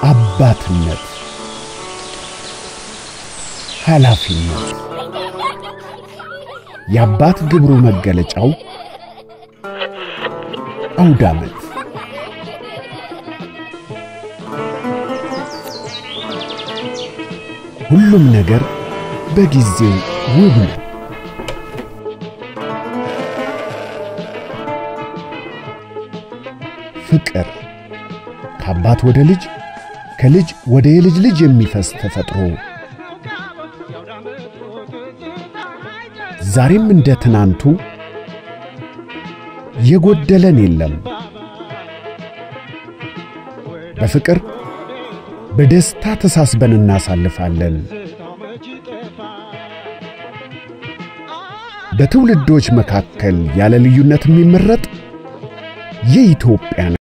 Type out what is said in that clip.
አባትነት፣ ኃላፊነት የአባት ግብሩ መገለጫው አውደ ዓመት ሁሉም ነገር በጊዜው ውብ ነው። ፍቅር ከአባት ወደ ልጅ ከልጅ ወደ የልጅ ልጅ የሚፈስ ተፈጥሮ ዛሬም እንደ ትናንቱ የጎደለን የለም። በፍቅር በደስታ ተሳስበን እናሳልፋለን። በትውልዶች መካከል ያለ ልዩነት የሚመረጥ የኢትዮጵያ